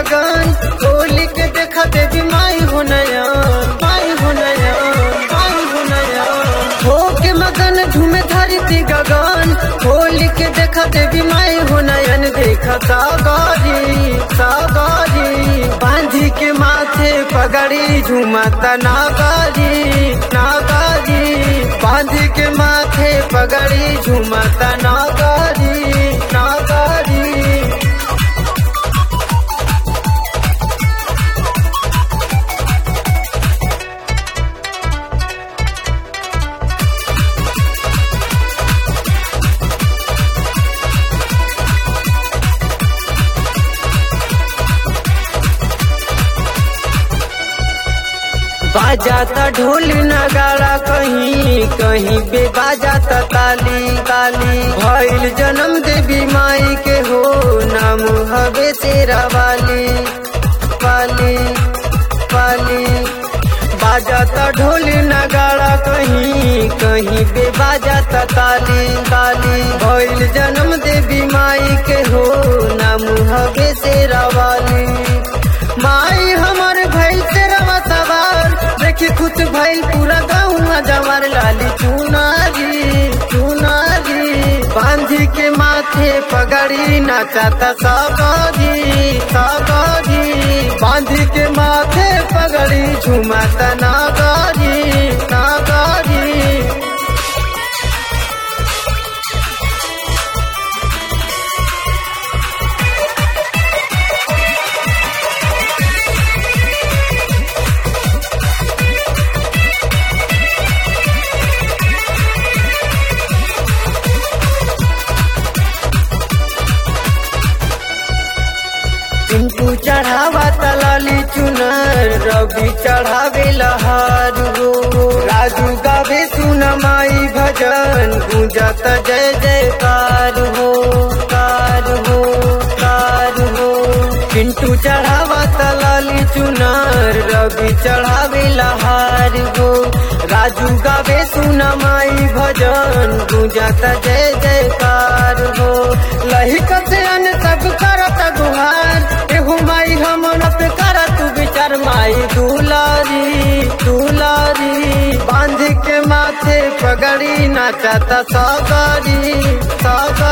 गगन होली के देखा देवी माई हो नया माई हो नया माई हो नया हो के मगन झूमे धरती गगन होली के देखा देवी माई हो नयन देखा सागरी सागरी बांधी के माथे पगड़ी झूमता नागारी नागारी बांधी के माथे पगड़ी झूमता नागारी नागारी बाजाता ढोल नगाड़ा कहीं कहीं बे बाजाता ताली ताली भइल जन्म देवी माई के हो नाम हवे तेरा वाली वाली वाली बाजाता ढोल नगाड़ा कहीं कहीं बे बाजाता ताली ताली भइल जन्म देवी माई के हो नाम हवे तेरा वाली माई हमर भइल तेरा सवार देखी खुश भइल पूरा गाँव जवार लाली चुनारी चुनारी बांधी के माथे पगड़ी नाचाता सगरी सगरी बांधी के माथे पगड़ी झुमाता नागरी नागरी पिंटू चढ़ावा तलाली चुनर रवि चढ़ावे लहार हो राजू गावे सुन माई भजन गूंजत जय जयकार हो कार हो कार हो पिंटू चढ़ावा तलाली चुनर रवि चढ़ावे लहार हो राजू गावे सुन माई भजन गूंजत जय जयकार हो लहिक से अन सब करत गुहार एहू माई हमन पे कर तू विचार माई दुलारी दुलारी बांध के माथे पगड़ी नाचता सगरी सगरी